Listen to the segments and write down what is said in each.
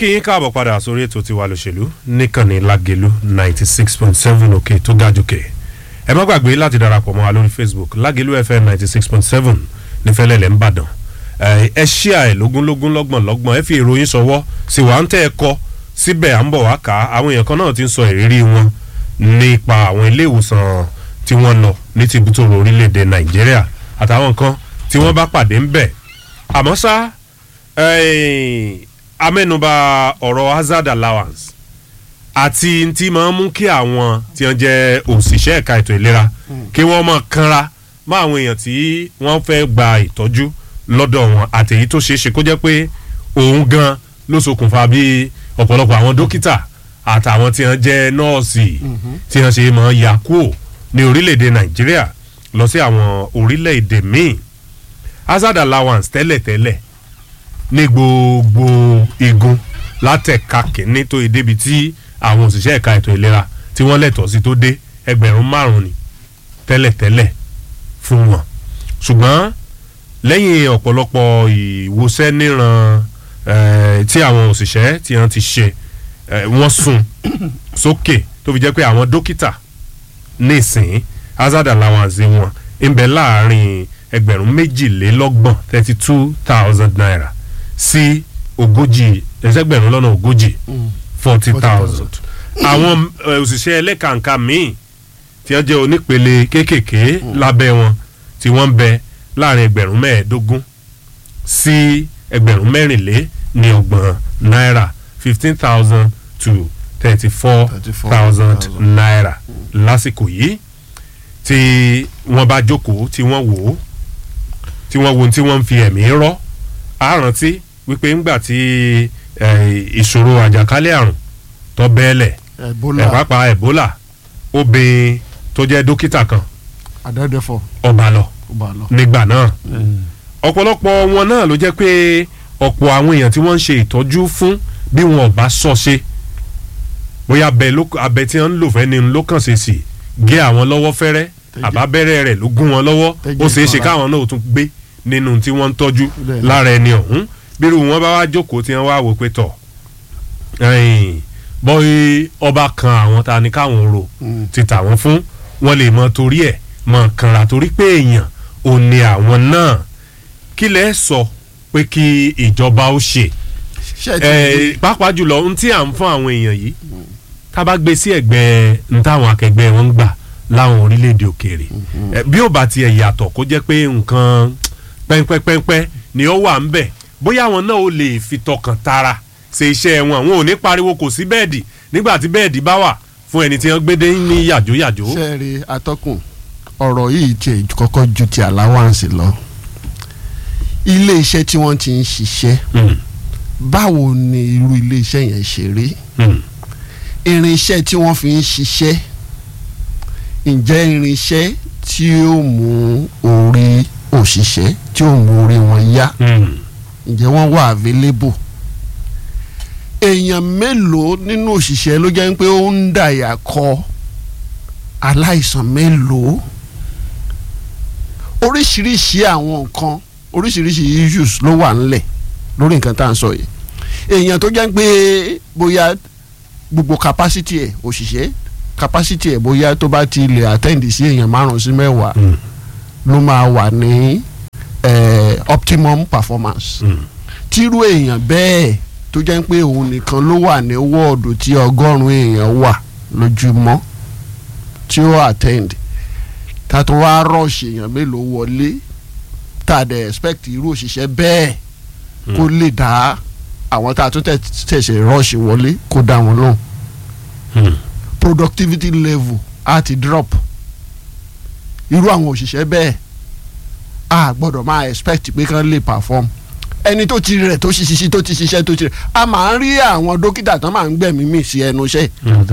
kí yín káàbọ̀ padà sórí ètò tiwa lòṣèlú níkànnì lágẹ̀lú ninety six point seven òkè tó ga jùkè ẹ má gbàgbé láti darapọ̀ mọ́ wa lórí facebook lágẹ̀lú fm ninety six point seven nífẹ̀lẹ́lẹ̀ ń bàdàn ẹ ṣíà ẹ lógúnlógún lọ́gbọ̀n lọ́gbọ̀n ẹ fi ìròyìn sọwọ́ sí wa ń tẹ́ ẹ kọ́ síbẹ̀ à ń bọ̀ wá kà á àwọn èèyàn kan náà ti ń sọ ìrírí wọn nípa àwọn ilé ìwòsàn tí wọ́n lọ ní ti ibùtòrò orílẹ̀-èdè nàìjíríà àtàwọn nǹkan tí wọ́n bá pàdé ń bẹ̀ àmọ́ ṣá amẹ́nuba ọ̀rọ̀ hazard allowance àti tí máa ń mú kí àwọn tí wọ́n jẹ́ òṣìṣẹ́ ẹ̀ka ètò ìlera kí wọ́n máa kanra mọ́ àwọn èèyàn tí wọ́n fẹ́ gba ìtọ́jú lọ́dọ̀ wọn àtẹ̀yí tó ṣeé ṣe kó jẹ́ pé òun gan ló ṣokùnfà bí ọ̀pọ̀lọpọ̀ àwọn dókítà àtàwọn tí wọ́n jẹ́ nọ́ọ̀sì tí wọ́n ṣe máa yà kúò ní orílẹ̀-èdè nàìjíríà lọ sí àwọn orílẹ̀-èdè míì hazard allowance tẹ́lẹ̀tẹ́lẹ̀ ní gbogbo igun látẹ̀ka kìíní tó yẹ débi tí àwọn òṣìṣẹ́ ẹ̀ka ètò ìlera tí wọ́n lẹ̀tọ̀ sí tó dé ẹgbẹ̀rún márùn-ún ni tẹ́lẹ̀tẹ́lẹ̀ fún wọn ṣùgbọ́n lẹ́yìn ọ̀pọ̀lọpọ̀ ìwòsẹ́ níran tí àwọn òṣìṣẹ́ tí wọ́n ti ṣe wọ́n sùn sókè tó fi jẹ́ pé àwọn dókítà nísìnyí hazard allowance wọn ń bẹ láàrin ẹgbẹ̀rún méjìlélọ́gbọ̀n thirty two thousand naira sí ogójì ẹsẹ̀gbẹ̀rún lọ́nà ogójì forty thousand. àwọn òṣìṣẹ́ ẹlẹ́kàǹkà míì tí wọ́n jẹ́ onípele kéékèèké lábẹ́ wọn tí wọ́n ń bẹ láàrin ẹgbẹ̀rún mẹ́ẹ̀ẹ́dógún sí ẹgbẹ̀rún mẹ́rìnlé ní ọgbọ̀n náírà fifteen thousand to thirty four thousand naira lásìkò yìí tí wọ́n bá jókòó tí wọ́n wò ó tí wọ́n wo tí wọ́n ń fi ẹ̀mí rọ́ á rántí wípé ńgbà tí ìṣòro àjàkálẹ̀ àrùn tó bẹ́ẹ̀lẹ̀ ẹ̀pápá ebola obìnrin tó jẹ́ dókítà kan àdẹ́dẹ́fọ̀ ọba lọ ọba lọ. nígbà náà ọ̀pọ̀lọpọ̀ wọn náà ló jẹ́ pé ọ̀pọ̀ àwọn èèyàn tí wọ́n ń ṣe ìtọ́jú fún bí wọn ò bá sọ ṣe bóyá abẹ tí wọ́n ń lò fẹ́ ni ló kàn ṣe sí gé àwọn lọ́wọ́ fẹ́rẹ́ àbábẹ́rẹ́ rẹ̀ ló gún wọn lọ́wọ́ ó ṣeé ṣe káwọn náà tún gbé nínú tí wọ́n ń tọ́jú lára ẹni ọ̀hún bírú wọn bá wá jókòó tí wọ́n wá wò pé tọ̀ bọ́yì ọba kan àwọn ta ni káwọn rò ti tà wọ́n fún wọn lè mọ torí ẹ̀ mọ kànra torí pé èèyàn ò ní àwọn náà kí lẹ́ sọ pé kí ìjọba ó ṣe pàápàá jùlọ ohun tí à ń fún àwọn èèyàn yìí tá a bá gbé sí ẹ̀gbẹ́ n táwọn akẹgbẹ́ wọn ń gbà láwọn orílẹ̀-èdè òkèèrè bí ó bá tiẹ̀ yàtọ̀ kó jẹ́ pé nǹkan pẹ́ńpẹ́ńpẹ́ ni ó wà ń bẹ̀ bóyá àwọn náà ó lè fi tọkàn tara ṣe iṣẹ́ wọn àwọn ò ní pariwo kò sí bẹ́ẹ̀dì nígbà tí bẹ́ẹ̀dì bá wà fún ẹni tí wọ́n gbé dé ní yàjóyàjó. sẹ́ẹ̀rì atọ́kùn ọ̀rọ̀ yìí tiẹ̀ kọ́kọ́ ju ti allowance lọ ilé iṣẹ́ tí wọ́n ti ń ṣiṣẹ́ báwo ni irú ilé iṣẹ́ yẹn ṣe rí irinṣẹ́ tí wọ́n fi ń ṣiṣẹ́ ǹjẹ́ irinṣẹ́ tí ó mú orí òṣìṣẹ́ tí ó mú orí wọn yá ǹjẹ́ wọ́n wà available èèyàn mélòó nínú òṣìṣẹ́ ló jẹ́ pé ó ń dàyà kọ aláìsàn mélòó oríṣiríṣi àwọn nǹkan oríṣiríṣi issues ló wà ńlẹ̀ lórí nǹkan tá à ń sọ yìí èèyàn tó jẹ́ pé bóyá gbogbo capacity ẹ̀ òṣìṣẹ́ capacity ẹ̀ bóyá tó bá ti lè attend sí èèyàn márùn sí mẹ́wàá ló máa wà ní optimum performance tírú èèyàn bẹ́ẹ̀ tó jẹ́ pé òun nìkan ló wà ní wọ́ọ̀dù tí ọgọ́rùn-ún èèyàn wà lójúmọ́ tí ó attend ká tó wá rush èèyàn mélòó wọlé tá a dẹ̀ expect irú òṣìṣẹ́ bẹ́ẹ̀ kó lè dá àwọn tá a tún tẹ̀sẹ̀ rush wọlé kó dá wọn lóhùn productivity level á ti drop irú àwọn òṣìṣẹ́ bẹ́ẹ̀ a gbọ́dọ̀ máa expect pé kán lè perform ẹni tó ti rẹ̀ tó ti ṣiṣẹ́ tó ti ṣiṣẹ́ tó ti rẹ̀ a máa ń rí àwọn dókítà tán máa ń gbẹ̀mí mì sí ẹnu iṣẹ́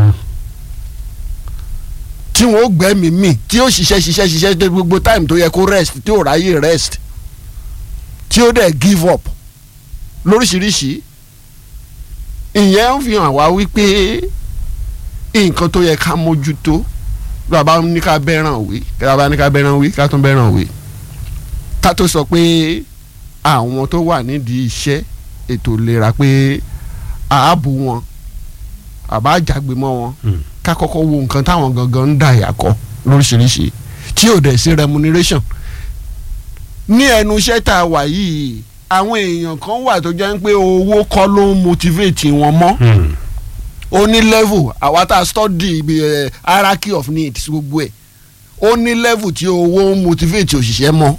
tí wọ́n ó gbẹ̀mí mì tí ó ṣiṣẹ́ ṣiṣẹ́ ṣiṣẹ́ dé gbogbo time tó yẹ kó rest tí ò ráyè rest tí ó dẹ̀ give up lóríṣiríṣi ìyẹn ń fi hàn wá wípé nǹkan tó yẹ ká mójútó bàbá ní ká bẹ́ràn wí bàbá ní ká bẹ́ràn wí ká tún bẹ́ràn wí ká tó sọ pé àwọn tó wà nídìí iṣẹ́ ètò ìlera pé àábò wọn àbá àjàgbé mọ́ wọn Hmm. ká kọ́kọ́ wo nǹkan táwọn gangan ń dà yàkọ́ lóríṣiríṣi tí ò dẹ̀ sí remuneration ní ẹnu iṣẹ́ tá a wà yìí àwọn èèyàn kan wà tó jẹ́ pé owó kọ́ ló ń motivate wọn mọ́ Hmm. ó ní level àwa tá a study ibi eh, hierarchy of needs gbogbo ẹ̀ ó ní level tí owó ń motivate òṣìṣẹ́ mọ́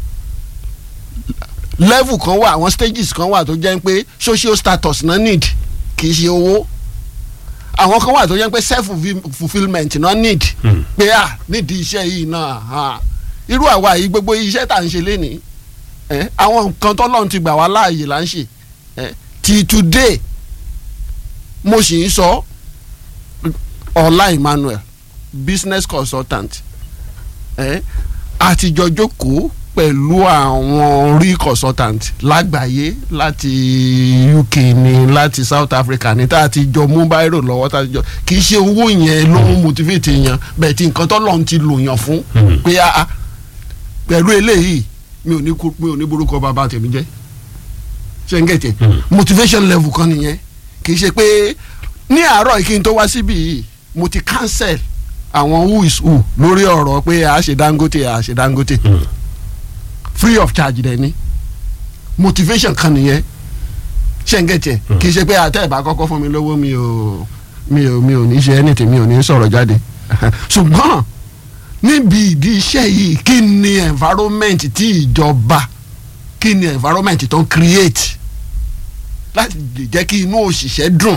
level kan wà àwọn stages kan wà tó jẹ́ pé social status náà need kì í ṣe owó àwọn kan wà tó jẹ́ pé self fulfilment náà need Hmm. pé à nídìí iṣẹ́ yìí náà ah, irú àwa yìí gbogbo iṣẹ́ tá à ń ṣe lénìí eh, àwọn nǹkan tọ́lọ́run ti gbà wá láàyè là ń ṣe eh, till today mo sì ń sọ ọlá Emmanuel business consultant eh, àtijọ́ jókòó pẹ̀lú àwọn orí consultant lágbàáyé láti UK ní láti South Africa ní tá a ti jọ mú báírò lọ́wọ́ tá a ti jọ kì í ṣe owó yẹn ló ń motivate yẹn bẹ́ẹ̀ tí nǹkan tọ́lọ́run ti lò yàn fún Hmm. pé a a pẹ̀lú eléyìí mi ò ní kú mi ò ní borúkọ bàbá tèmi jẹ́ ṣe ń gẹ̀tẹ̀ Hmm. motivation level kan nìyẹn kì í ṣe pé ní àárọ̀ yìí kí n tó wá síbí yìí mo ti cancel àwọn who is who lórí ọ̀rọ̀ pé a ṣe Dangote a ṣe Dangote Hmm. free of charge dẹ̀ ni motivation kan nìyẹn ṣe ń gẹ̀tẹ̀ kì í ṣe pé àtẹ̀ ìbá kọ́kọ́ fún mi lówó mi ò mi ò mi ò ní ṣe anything mi ò ní sọ̀rọ̀ jáde ṣùgbọ́n níbi ìdí iṣẹ́ yìí kí ni environment tí ìjọba kí ni environment tó ń create láti lè jẹ́ kí inú òṣìṣẹ́ dùn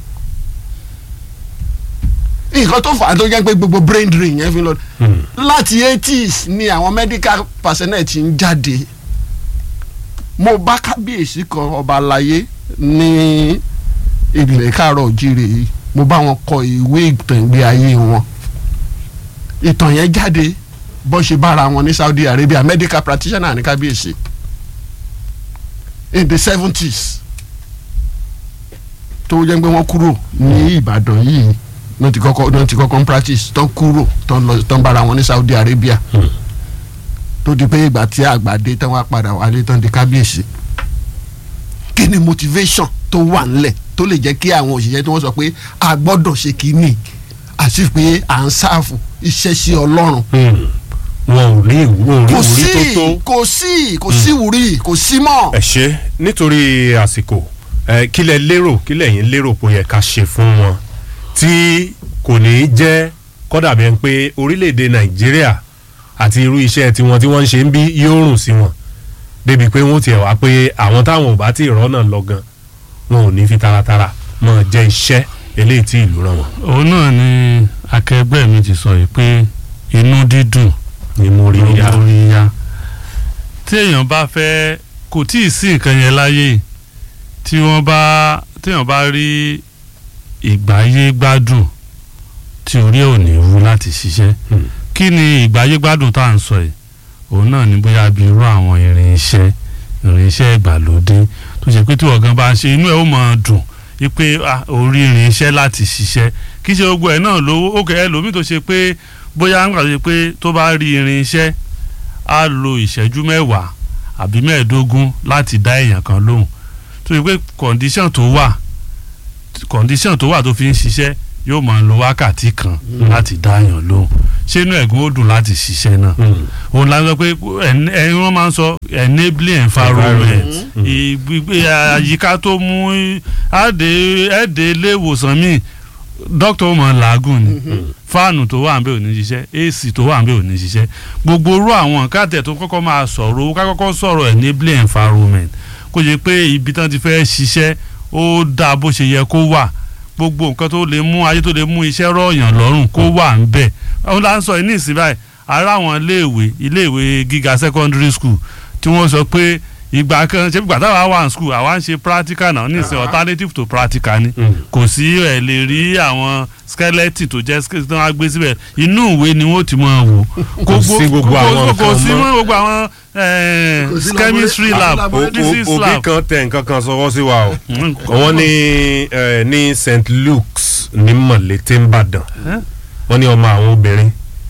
nǹkan tó fà á tó jẹ́ pé gbogbo brain drain yẹn fi lọ Hmm. láti eighties ni àwọn medical personnel ti ń jáde mo bá kábíyèsí kan ọba àlàyé ní ilẹ̀ káàárọ̀ òjìrè yìí mo bá wọn kọ ìwé ìtàn ìgbé ayé wọn ìtàn yẹn jáde bó ṣe bára wọn ní Saudi Arabia medical practitioner ní kábíyèsí in the seventies tó jẹ́ pé wọ́n kúrò ní Ìbàdàn yìí náà ti kọ́kọ́ náà ti kọ́kọ́ ń practice tán kúrò tán lọ tán bára wọn ní Saudi Arabia Hmm. tó di pé ìgbà tí àgbàdé tán wá padà wálé tán di kábíyèsí kí ni motivation tó wà ńlẹ̀ tó lè jẹ́ kí àwọn òṣìṣẹ́ tí wọ́n sọ pé a gbọ́dọ̀ ṣe kínní àti pé à ń sáàfù iṣẹ́ sí Ọlọ́run Hmm. wọn ò ní wọn ò rí kò ìwúrí tó sí tó. kò sí kò sí wúrí kò sí mọ́. ẹ ṣe nítorí àsìkò ẹ kí lẹ lérò kí lẹ̀yin lérò pé ó yẹ ká ṣe fún wọn tí kò ní í jẹ́ kódà bí ẹni pé orílẹ̀-èdè nàìjíríà àti irú iṣẹ́ tiwọn tí wọ́n ń ṣe ń bí yóò rùn sí wọn débi pé wọ́n tiẹ̀ wá pé àwọn táwọn ò bá tí ì rọ́nà lọ gan wọn ò ní fi taratara mọ̀ jẹ́ iṣẹ́ eléyìí tí ìlú ràn wọ́n. òun náà ni akẹgbẹ́ mi ti sọ yìí pé inú dídùn ni mo rí ya lórí ya tí èèyàn bá fẹ́ kò tí ì sí nǹkan yẹn láyé tí wọ́n bá téèyàn bá rí ìgbáyé gbádùn tí orí ẹ̀ ò ní wú láti ṣiṣẹ́ Hmm. kí ni ìgbáyé gbádùn tá à ń sọ yìí òun náà ní bóyá bí irú àwọn irinṣẹ́ irinṣẹ́ ìgbàlódé tó ṣe pé tí ọ̀gán bá ń ṣe inú ẹ̀ ó máa dùn wípé ah, orí irinṣẹ́ láti ṣiṣẹ́ kì í ṣe gbogbo ẹ̀ náà lówó ó kẹ́ ẹ lómi tó ṣe pé bóyá ń gbàgbé pé tó bá rí irinṣẹ́ á lo ìṣẹ́jú mẹ́wàá àbí mẹ́ẹ̀ẹ́dógún láti dá èèyàn kan lóhùn tó ṣe pé kọ̀ǹdíṣàn tó wà kọ̀ǹdíṣàn tó wà tó fi ń ṣiṣẹ́ yóò máa lo wákàtí kan láti dá èèyàn lóhùn ṣé inú ẹ̀gún ó dùn láti ṣiṣẹ́ náà Hmm. òun la sọ pé ẹni wọn máa ń sọ enabling environment Mm. ìgbé àyíká tó mú ẹ̀ẹ́dẹ̀ ẹ̀ẹ́dẹ̀ ilé ìwòsàn míì dókítà ó máa làágùn ni fáànù tó wà ń bẹ ò ní ṣiṣẹ́ ac tó wà ń bẹ ò ní ṣiṣẹ́ gbogbo orú àwọn káàtẹ̀ tó kọ́kọ́ máa sọ̀rọ̀ owó ká kọ́kọ́ sọ̀rọ̀ enabling environment kó jẹ́ pé ibi tán ti fẹ́ ṣiṣẹ́ ó dáa bó ṣe yẹ kó wà gbogbo nǹkan tó lè mú ayé tó lè mú iṣẹ́ rọ̀yàn lọ́rùn kó wà ń bẹ̀ òun là ń sọ yìí ní ìsìn báyìí ara àwọn iléèwé iléèwé gíga secondary school tí wọ́n sọ pé ìgbà kan ṣe ìgbà táwa wà ní school àwa ń ṣe practical náà ní ìsìn alternative to practical ni Mm. kò sí ẹ̀ lè rí àwọn skeleton tó jẹ́ skeleton tó wá gbé síbẹ̀ inú ìwé ni wọ́n ti máa wò Kò sí gbogbo àwọn kò nǹkan sí mọ́. mọ́ gbogbo àwọn eh, Kò sí chemistry labora- lab labora- O- physics o- òbí lab kan tẹ nǹkan kan sọwọ́ sí wa o Mm, wọ́n ní eh, ní St Luke's ní Mọ̀lété ńbàdàn Eh? wọ́n ní ọmọ àwọn obìnrin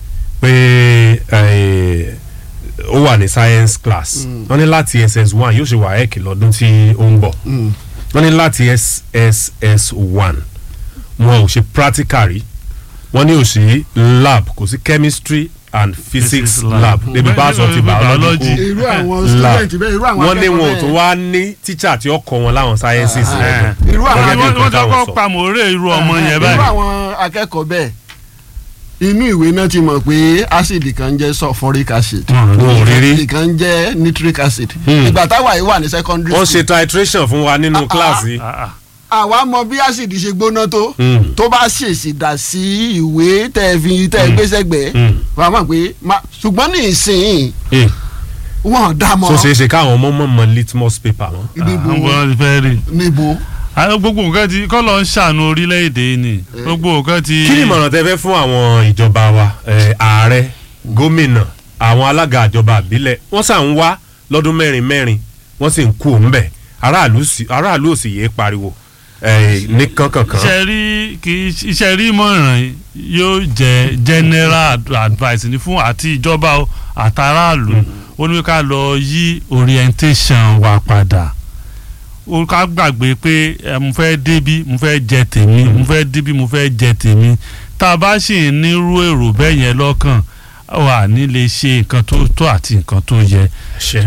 pé eh, ó wà ní science class wọ́n ní láti SS1 yóò ṣe WAEC lọ́dún tí ó ń bọ̀ wọ́n ní láti sss one wọn ò ṣe practical rí wọ́n ní ò sí lab kò sí chemistry and physics Physics lab lab. débi bá sọ ti biology Biology. irú àwọn lab student bẹ́ẹ̀ irú àwọn wọ́n ní wọn ò akẹ́kọ̀ọ́ tún bẹ́ẹ̀. wá ní teacher tí ó kọ́ wọn láwọn sciences Ah, lẹ́nu irú àwọn Gẹ́gẹ́ bí wọ́n nǹkan wọ́n táwọn kọ́kọ́ sọ. pa mòórè irú ọmọ yẹn irú báyìí. àwọn akẹ́kọ̀ọ́ bẹ́ẹ̀ inú ìwé náà ti mọ̀ pé acid kan jẹ́ sulfuric acid Wọ́n wọn ò rí rí ìkan jẹ́ nitric acid Hmm. ìgbà táwa yìí wà ní secondary wọ́n school ṣe titration fún wa nínú kíláàsì Ah, ah. àwa mọ bí acid ṣe gbóná tó Hmm. tó bá ṣèṣì dà sí ìwé tẹ́ ẹ fi tẹ́ ẹ gbé sẹ́gbẹ̀ẹ́ Hmm. wàá mọ̀ pé ma- ṣùgbọ́n ní ìsìn Eh, wọn dá mọ́ so ṣeé ṣe káwọn ọmọ mọ̀ mọ̀ litmus paper wọn. níbo àwọn ti fẹ́ rí. níbo àwọn gbogbo nǹkan ti kọ́ lọ ń ṣàánú orílẹ̀-èdè yìí ni gbogbo nǹkan ti. kí ni ìmọ̀ràn tẹ fẹ́ fún àwọn ìjọba wa eh, ààrẹ gómìnà àwọn alága ìjọba àbílẹ̀ wọ́n sà ń wá lọ́dún mẹ́rin mẹ́rin wọ́n sì ń kú òun bẹ̀ aráàlú sì- aráàlú ò sì yéé pariwo eh, ní kankankan. iṣẹ́ rí kì í iṣẹ́ rí ìmọ̀ràn yóò jẹ́ general ad- advice ní fún àti ìjọba o àtàràlù ó ní ká lọ yí orientation wa padà ó ká gbàgbé pé ẹ, mo fẹ́ débí mo fẹ́ jẹ tèmi mo fẹ́ débí mo fẹ́ jẹ tèmi tá a bá sì ń nírú èrò bẹ́ẹ̀ yẹn lọ́kàn wà ní lè ṣe nǹkan tó tó àti nǹkan tó yẹ. ṣe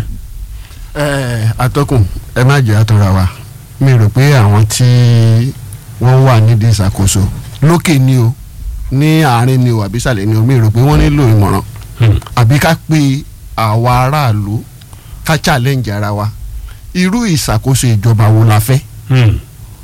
ẹ atọ́kùn ẹ má jẹ́ àtọ́ra wa mi rò pé àwọn tí wọ́n wà nídìí ìṣàkóso lókè ni o ní àárín ni o àbí ìsàlẹ̀ ni o mi rò pé wọ́n nílò ìmọ̀ràn Hmm. àbí ká pe àwa aráàlú ká challenge ara wa irú ìṣàkóso ìjọba wo la fẹ́ Hmm.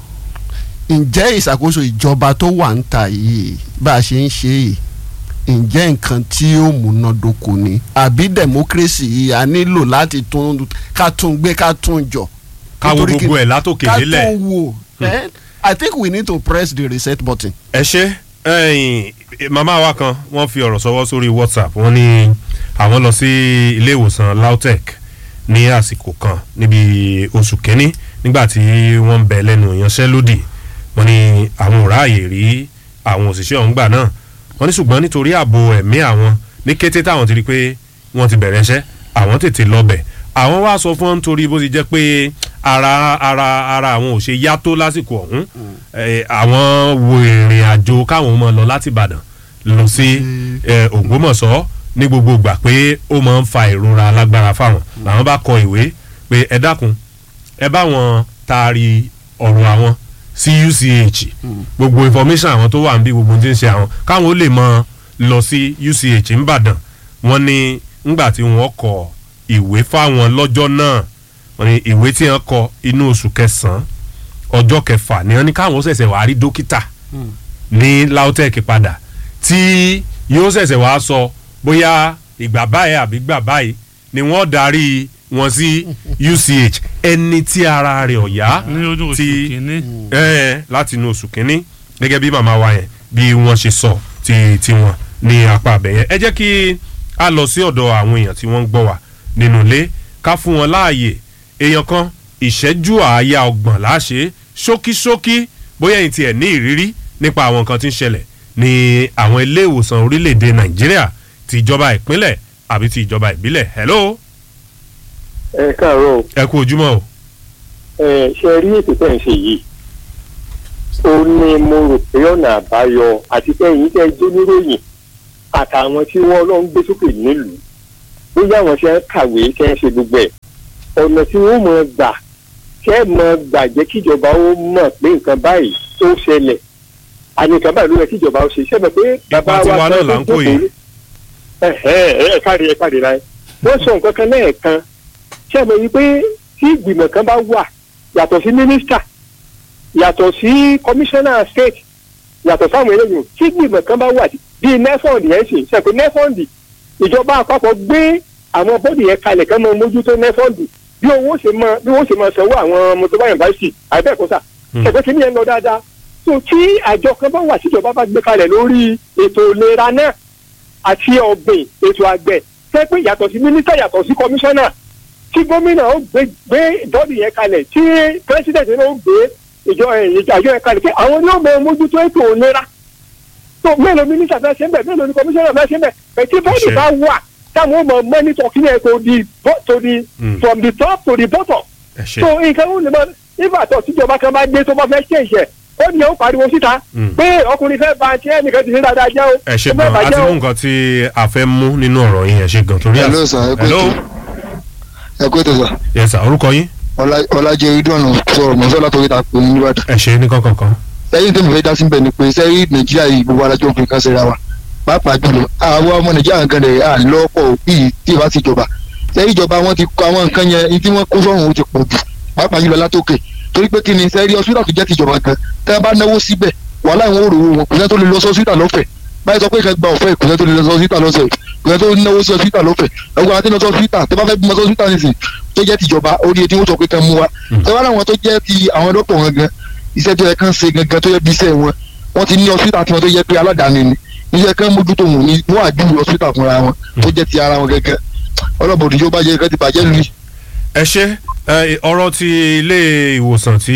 ǹjẹ́ ìṣàkóso ìjọba tó wà ń ta yìí bá a ṣe ń ṣe yìí ǹjẹ́ nǹkan tí ó múnádóko ni àbí democracy yìí a nílò láti tún ká tún gbé ká tún jọ. ká wo Nítorí kí- gbogbo ẹ̀ látòkè ká délẹ̀. tún wò eh? I think we need to press the reset button. ẹ ṣe ẹyìn màmá wa kan wọ́n fi ọ̀rọ̀ sọwọ́ sórí whatsapp wọ́n ní àwọn lọ sí ilé ìwòsàn lautech ní àsìkò kan níbi oṣù kínní nígbà tí wọ́n ń bẹ lẹ́nu ìyanṣẹ́lódì wọ́n ní àwọn ò ráàyè rí àwọn òṣìṣẹ́ ọ̀hún gbà náà wọ́n ní ṣùgbọ́n nítorí ààbò ẹ̀mí àwọn ní kété táwọn ti rí pé wọ́n ti bẹ̀rẹ̀ iṣẹ́ àwọn tètè lọ́bẹ̀ àwọn wá sọ fún wọn nítorí bó ti jẹ́ pé ara ara ara àwọn ò ṣe yá tó lásìkò ọ̀hún Eh, àwọn wo ìrìn àjò káwọn máa lọ láti Ìbàdàn lọ sí eh, Ògbómọ̀ṣọ́ ní gbogbo ìgbà pé ó máa ń fa ìrora alágbára fáwọn làwọn bá kọ ìwé pé ẹ dákun ẹ bá wọn taari ọ̀rọ̀ àwọn sí UCH gbogbo information àwọn tó wà níbí gbogbo tí ń ṣe àwọn káwọn ó lè mọ lọ sí UCH ńbàdàn wọ́n ní ńgbà tí wọ́n kọ ìwé fáwọn lọ́jọ́ náà wọ́n ní ìwé tí wọ́n kọ inú oṣù kẹsàn-án ọjọ́ kẹfà ni wọ́n ní káwọn ó ṣẹ̀ṣẹ̀ wá rí dókítà ní lautech padà tí yóò ṣẹ̀ṣẹ̀ wá sọ bóyá ìgbà báyìí àbí ìgbà báyìí ni wọ́n darí wọn sí UCH ẹni tí ara rẹ̀ ọ̀yá ní ojú oṣù tí kìíní. ẹ láti inú oṣù kínní gẹ́gẹ́ bí màmá wa yẹn bí wọ́n ṣe sọ ti tiwọn ní apá abẹ yẹn ẹ jẹ́ kí a lọ sí ọ̀dọ̀ àwọn èèyàn tí wọ́n ń gbọ́ wa nínú ilé ká fún wọn láàyè èèyàn kan ìṣẹ́jú àáyá ọgbọ̀n láṣẹ ṣókíṣókí bóyá ẹ̀yin tiẹ̀ ní ìrírí nípa àwọn nǹkan tí ń ṣẹlẹ̀ ní àwọn ilé ìwòsàn orílẹ̀-èdè nàìjíríà ti ìjọba ìpínlẹ̀ àbí ti ìjọba ìbílẹ̀ hello ẹ káàárọ̀ o. ẹ kú ojúmọ́ o ẹ ṣe rí ètò tẹ̀ ń ṣe yìí ó ní mo rò pé ọ̀nà àbáyọ àti pé èyí tẹ́ jó níròyìn àtàwọn tí wọ́n lọ ń gbé sókè nílùú bóyá àwọn ṣe ń kàwé ṣe ń ṣe gbogbo ẹ̀ ọ̀nà tí wọ́n mọ̀ gbà ṣe mọ̀ gbà jẹ́ kíjọba ó mọ̀ pé nǹkan báyìí tó ṣẹlẹ̀ àní nǹkan báyìí ló yẹ kíjọba ó ṣe ṣe mọ̀ pé bàbá tiwa wa náà kan là ń kó yìí. ẹ ẹ ẹ káre ẹ káre láyé wọ́n sọ nǹkan kan lẹ́ẹ̀kan ṣe mọ̀ yìí pé tí ìgbìmọ̀ kan bá wà yàtọ̀ sí mínísítà yàtọ̀ sí kọmíṣánná state yàtọ̀ sáwọn eléyìí tí ìgbìmọ̀ kan bá wà bíi nefond yẹn sì ṣe pé nefond ìjọba àpapọ̀ gbé àwọn bọ́ọ̀dì yẹn kalẹ̀ kán máa mójútó nefond bí owó ṣe máa bí owó ṣe máa sanwó àwọn mọtòbá yunifásitì àbẹ́ẹ̀kọ́sà Hmm. ṣe pé kí ni yẹn lọ dáadáa tó tí àjọ kan bá wà tíjọba bá gbé kalẹ̀ lórí ètò ìlera náà àti ọ̀gbìn ètò àgbẹ̀ ṣe pé yàtọ̀ sí mínísítà yàtọ̀ sí kọmíṣánná tí gómìnà ó gbé gbé bọ́ọ̀dì yẹn kalẹ̀ tí pírẹsidẹ̀ntì náà ó gbé ìjọ ìjàjọ yẹn kalẹ̀ pé àwọn ni ó mọ mójútó ètò ìlera tó mélòó mínísítà fẹ́ ṣe ń bẹ̀ mélòó ni kọmíṣánná fẹ́ ṣe ń bẹ̀ pẹ̀ tí bọ́ọ̀dì Ṣe. bá wà táwọn ó mọ mọ́nítọ̀ kí ni ẹ̀ tó di bọ́- to di Mm. from the top to the bottom ẹ ṣe so nǹkan ó lè máa nígbà tó tíjọba kan bá dé tó bá fẹ́ ṣe ìṣẹ̀ ó ní ó pariwo síta Mm. pé ọkùnrin fẹ́ ba ti ẹnìkan ti ṣe dáadáa jẹ́ o ẹ ṣe ó fẹ́ gan bàjẹ́ àti o. mú nǹkan tí a fẹ́ mú nínú ọ̀rọ̀ yín ẹ ṣe gan torí Hello, àsìkò. sir, ẹ kú hello ètò. ẹ kú ètò sà yes sir orúkọ yín Ọlá- ọlájẹ ìdùnnú sọ̀rọ̀ mọ́sọ́ látọ̀rí ta pé ní Ìbàdàn. ẹ ṣe ní kankan sẹ́yìn tó mi fẹ́ dá sí bẹ̀ ni pé sẹ́yìn nàìjíríà yìí gbogbo alájọ òfin kan ṣera wa pàápàá jùlọ àwọn ọmọ nàìjíríà gan rẹ̀ à lọ́pọ̀ bíi tí ìbá ti jọba sẹ́yìn ìjọba wọn ti kọ àwọn nǹkan yẹn ní tí wọ́n kó sọ́run ó ti pọ̀ jù pàápàá jùlọ látòkè torí pé kí ni sẹ́yìn hospital tó jẹ́ tìjọba gan tẹ́ bá náwó síbẹ̀ wàhálà ìwọ̀n òrò wọn kò sẹ́ tó lè lọ sí hospital lọ́fẹ̀ẹ́ báyìí sọ pé ìkẹ́ gba ọ̀fẹ́ kò sẹ́ tó lè lọ sí hospital lọ́sẹ̀ kò sẹ́ tó náwó sí hospital lọ́fẹ̀ẹ́ ẹ̀gbọ́n àti lọ sí hospital tẹ́ bá fẹ́ bímọ sí hospital nìsín tó jẹ́ tìjọba orí etí wọ́n sọ pé kẹ́ mú wa tẹ́ bá láwọn tó jẹ́ ti àwọn dókítà wọn gan iṣẹ́ tó yẹ kán ṣe gangan tó yẹ bí iṣẹ́ wọn wọ́n ti ní hospital tiwọn tó yẹ pé aládàáni ni iṣẹ́ kán mójútó wọn ní wọ́n àdúró hospital fúnra wọn tó jẹ́ ti ara wọn gangan ọlọ́bọ̀dé yóò bá jẹ́ kán ti bàjẹ́ lórí. ẹ ṣe ẹ, ọ̀rọ̀ ti ilé ìwòsàn tí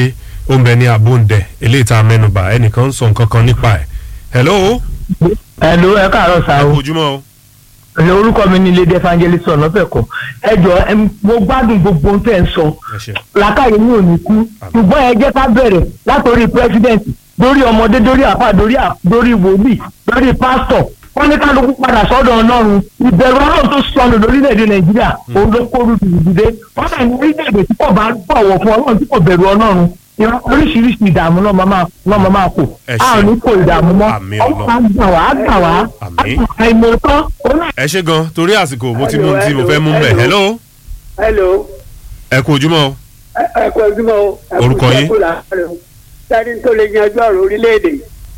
ó ń bẹ ní abóńdẹ eléyìí tá a mẹ́nubà ẹnìkan ń sọ nǹkan kan nípa ẹ̀ hello Hello, ẹ káàárọ̀ ẹ sáà kú o ojúmọ́ o Ẹ, orúkọ mi ni lady evangelist ọ̀nàfẹ̀kọ ẹ jọ ẹ, mo gbádùn gbogbo ohun tẹ́ ẹ ń sọ ẹ ṣe làákàyè mi ò ní kú ṣùgbọ́n ẹ jẹ́ ká bẹ̀rẹ̀ látòrí president dórí ọmọdé dórí àfà dórí à- dórí wòlíì dórí pásítọ̀ wọ́n ní kálukú padà sọ́dọ̀ ọlọ́run ìbẹ̀rù ọlọ́run tó sọnù lórílẹ̀‐èdè nàìjíríà òun ló kó rúdù ìdílé wọ́n náà ní orílẹ̀‐èdè tí kò bá bọ̀wọ̀ fún ọlọ́run tí kò bẹ̀rù ọlọ́run ìran oríṣiríṣi ìdààmú náà máa máa- náà máa máa kò Ẹ a ò ṣé. ní kó ìdààmú mọ́ Àmín ọlọ́run Ọlọ́run. á gbà wá á gbà wá Àmín. àìmọ̀tán òun náà ẹ ṣe gan torí àsìkò mo ti mú ohun tí mo fẹ́ mú Hello, bẹ̀ hello. hello hello ẹ kú ojúmọ́ o ẹ kú ojúmọ́ o. ẹ kú Orúkọ yín? iṣẹ́ kú làárọ̀ o. sẹ́ni tó lè yanjú ọ̀rọ̀ orílẹ̀-èdè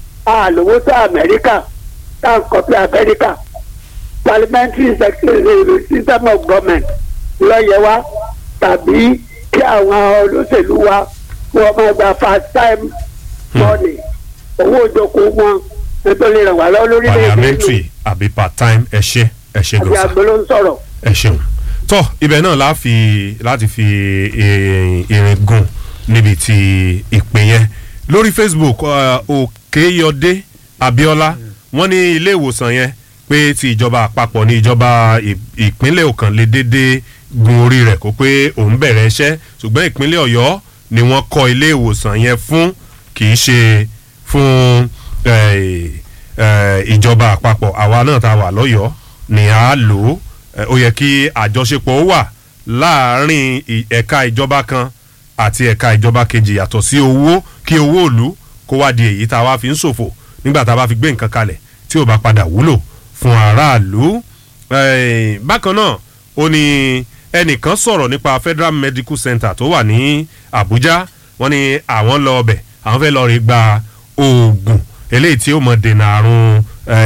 àlówó tó amẹ́ríkà tá à ń kọ́pì amẹ́ríkà parliamentary secretary system of government lọ́yẹ̀ wa tàbí kí àwọn olóṣèlú wa wọ́n máa gba fast time money owó ìjókòó wọn nítorí ràn wá lọ́wọ́ lórílẹ̀-èdè parliamentary àbí part time ẹ ṣe ẹ ṣe àbí gan sa àgbẹ̀ ló ń sọ̀rọ̀. ẹ ṣeun tọ ibẹ̀ náà la fi láti fi eh, irin gùn níbi tí ìpè yẹn lórí facebook uh, òkèyọdé abiola wọ́n ní ilé ìwòsàn yẹn pé ti ìjọba àpapọ̀ ní ìjọba ì- ìpínlẹ̀ ọ̀kan lè dédé gun orí rẹ̀ kó pé òun bẹ̀rẹ̀ iṣẹ́ ṣùgbọ́n ìpínlẹ̀ ọ̀yọ́ ni wọ́n kọ́ ilé ìwòsàn yẹn fún kì í ṣe fún eh, eh, ìjọba àpapọ̀ àwa náà tá a wà lọ́yọ̀ọ́ ni a lò ó Eh, ó yẹ kí àjọṣepọ̀ ó wà láàárín ì- ẹ̀ka ìjọba kan àti ẹ̀ka ìjọba kejì yàtọ̀ sí owó kí owó òlu kó wá di èyí tá a wá fi ń ṣòfò nígbà tá a bá fi gbé nǹkan kalẹ̀ tí ò bá padà wúlò fún aráàlú. Eh, bákan náà ó ní ẹnìkan sọ̀rọ̀ nípa federal medical center tó wà ní abuja wọ́n ní àwọn lọ ọbẹ̀ àwọn fẹ́ lọ rí gba oògùn eléyìí tí ó mọ̀ dènà àrùn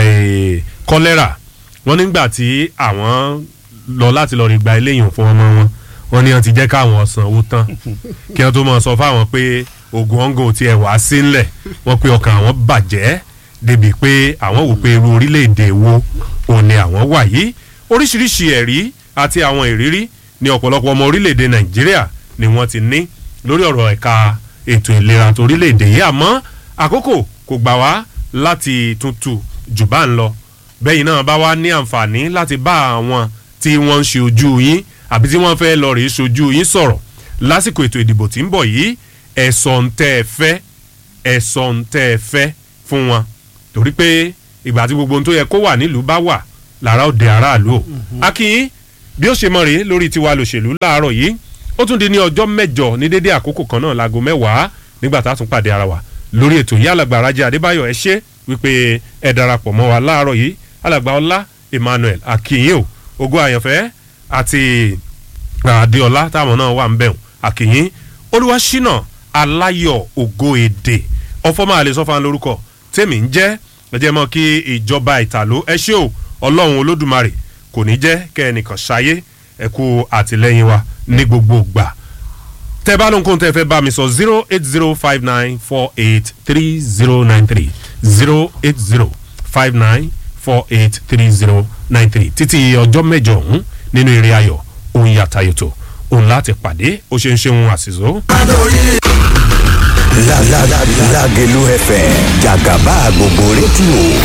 eh, kọ́lẹ́rà wọ́n nígbà tí àwọn lọ láti lọ rí gba eléyìí fún ọmọ wọn wọ́n ní wọ́n ti jẹ́ káwọn sanwó tán kí wọ́n tó mọ̀ sọ fáwọn pé oògùn ọ̀ngàn ti ẹ̀ wá sílẹ̀ wọ́n pe ọkàn àwọn bàjẹ́ débi pé àwọn wò pé irú orílẹ̀-èdè wo òun ni àwọn wà yìí oríṣiríṣi ẹ̀rí àti àwọn ìrírí ní ọ̀pọ̀lọpọ̀ ọmọ orílẹ̀-èdè nàìjíríà ni wọ́n ti ní lórí ọ̀rọ̀ ẹ̀ka ètò ìlera torílẹ̀-èdè yìí àmọ́ àkókò kò gbà wá láti tuntun jù bá ń lọ bẹ́yìn náà bá wá ní àǹfààní láti bá àwọn tí wọ́n ń ṣe ojú yín àbí tí wọ́n fẹ́ lọ rèé ṣojú yín sọ̀rọ̀ lásìkò ètò ìdìbò tí ń bọ̀ yìí ẹ̀sọ̀ ń tẹ́ ẹ fẹ́ ẹ̀sọ̀ ń tẹ́ ẹ fẹ́ fún wọn torí pé ìgbà tí gbogbo ohun tó yẹ kó wà nílùú bá wà lára òde aráàlú o akínyín bí ó ṣe mọ̀ rèé lórí tiwa lòṣèlú láàárọ̀ yìí ó tún di ní ọjọ́ mẹ́jọ ní dédé àkókò kan náà láago mẹ́wàá nígbà tá a tún pàdé ara wa lórí ètò yìí alàgbà Rájí Adébáyọ̀ ẹ ṣé wípé ẹ darapọ̀ mọ́ wa láàárọ̀ yìí alàgbà Ọlá Emmanuel akínyìn o ògo àyànfẹ́ àti Adéọlá táwọn náà wà ń bẹ̀rù akínyìn Olúwaṣínà Aláyọ̀ ògo èdè ọfọmọ àlè sọfà lórúkọ tèmi ń jẹ́ ẹ jẹ́ mọ́ kí ìjọba ìtàló ẹ ṣé o Ọlọ́run Olódùmarè kò ní jẹ́ kẹ́ ẹnìkan ṣayé ẹ kú àtìlẹ́yìn wa ní gbogbo gbà tẹ bá lóhun kó tẹ fẹ́ bá mi sọ zero eight zero five nine four eight three zero nine three zero eight zero five nine four eight three zero nine three títí ọjọ́ mẹ́jọ ọ̀hún nínú eré ayọ̀ òun yàtàyòtò òun láti pàdé ó ṣe ń ṣe òun àṣìṣó. Lágẹ̀lú FM jàgàbá gbogbo rédíò